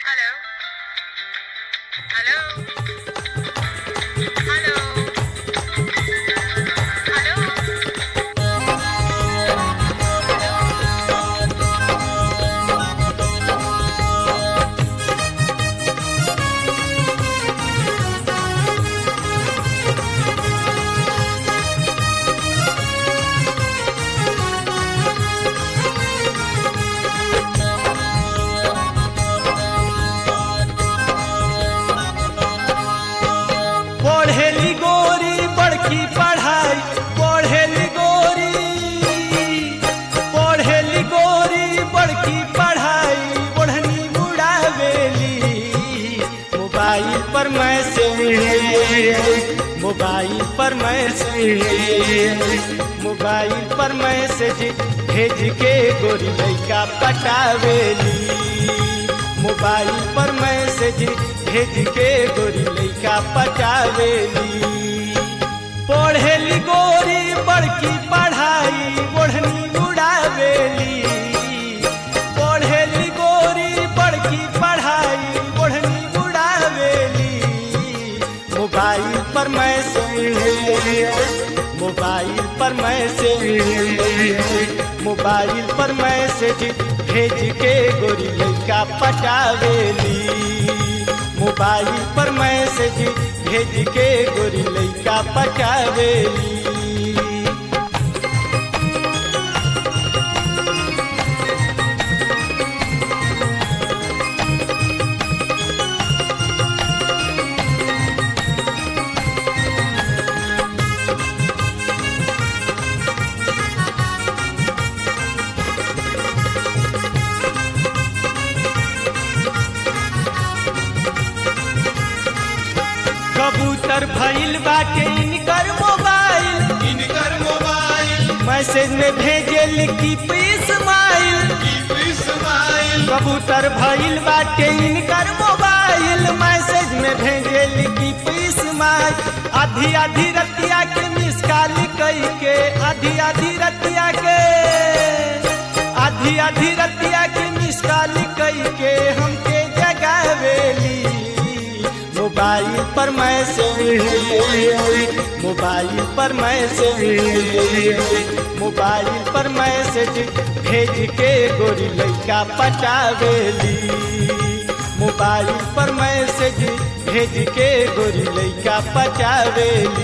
Hello? Hello? Hello? Hello? पढ़ेली गोरी बड़की पढ़ाई पढ़ेली गोरी पढ़ेली गोरी बड़की पढ़ाई ओढ़नी मुड़ावेली मोबाइल पर मैसेज मोबाइल पर मैसेज मोबाइल पर मैसेज भेज के गोरी लैका पटावेली मोबाइल पर मैसेज भेज के गोरी लैका पटावेली पढ़ेली गोरी बड़की पढ़ाई ओढ़नी उड़ावेली पढ़ेली गोरी बड़की पढ़ाई ओढ़नी उड़ावेली मोबाइल पर मैसेज मोबाइल पर मैसेज मोबाइल पर मैसेज भेज के गोरी लैका पटावेली मोबाइल पर मैसेज भेज के गोरी लैका पटावेली कबूतर भइल बाटे इनकर मोबाइल इनकर मोबाइल मैसेज में भेजे लिखी पीस माइल की स्माइल कबूतर भइल बाटे इनकर मोबाइल मैसेज में भेजे लिखी पीस माइल आधी आधी रतिया के मिस कॉल कई के आधी आधी रतिया के आधी आधी रतिया के मिस कॉल कई के हमके जगावेली मोबाइल पर मैसेज मोबाइल पर मैसेज मोबाइल पर मैसेज भेज के गोरी लैका पटावेली मोबाइल पर मैसेज भेज के गोरी लैका पटावेली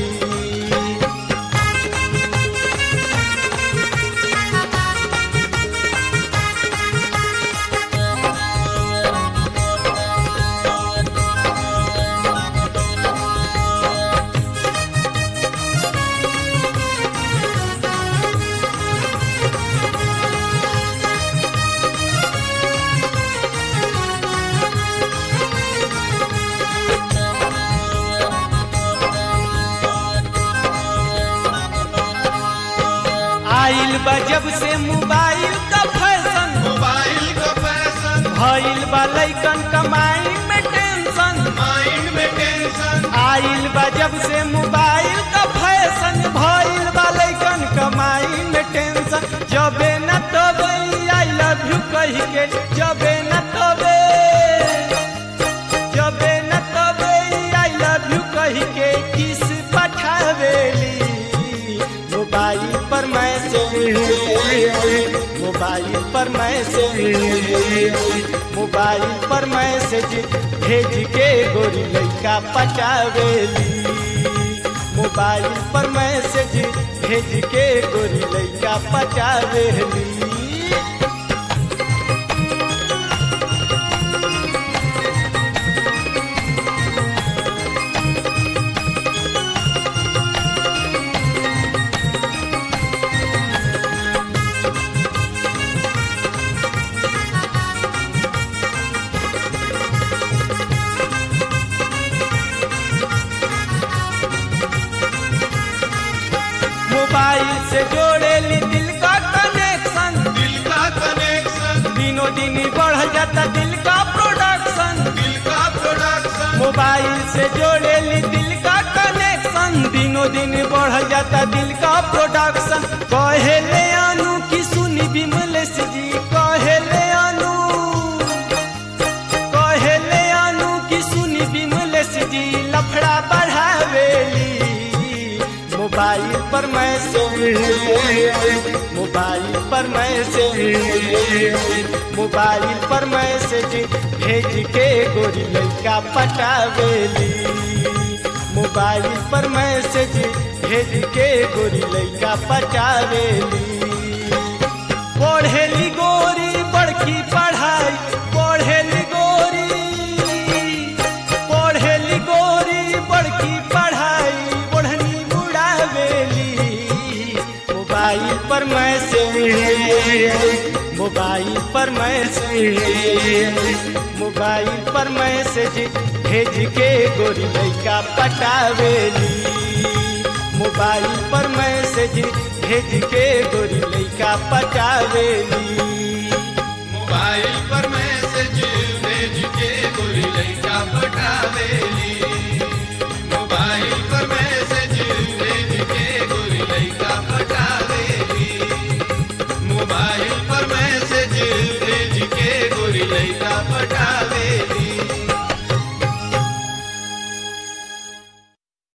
आइल बा जब से मोबाइल का फैशन मोबाइल का फैशन भइल बा लैकन कमाई में टेंशन माइंड में टेंशन आइल बा जब से मोबाइल का फैशन भइल बा लैकन कमाई में टेंशन जबे न तबे आई लव यू कह के जबे न तबे जबे न तबे आई लव यू कह के किस पठावेली मोबाइल पर मैसेज मोबाइल पर मैसेज मोबाइल पर मैसेज भेज के गोरी लैका पटावेली मोबाइल पर मैसेज भेज के गोरी लैका पटावेली मोबाइल से जोड़ेली दिल का कनेक्शन दिल का कनेक्शन दिनों दिन बढ़ जाता दिल का प्रोडक्शन दिल का प्रोडक्शन मोबाइल से जोड़ेली दिल का कनेक्शन दिनों दिन बढ़ जाता दिल का प्रोडक्शन कहेले अनु की सुनी विमलेश जी कहेले अनु कहेले मोबाइल पर मैसेज मोबाइल पर मैसेज भेज के गोरी लड़का पटावेली मोबाइल पर मैसेज भेज के गोरी लड़का पटावेली पढ़ेली गोरी बड़की पढ़ाई पढ़ेली गोरी पढ़ेली गोरी बड़की पढ़ाई ओढ़नी मुड़ावेली मोबाइल पर मैसेज मोबाइल पर मैसेज मोबाइल पर मैसेज भेज के गोरी लड़का पटावेली मोबाइल पर मैसेज भेज के गोरी लड़का पटावेली मोबाइल पर मैसेज भेज के गोरी लड़का पटावे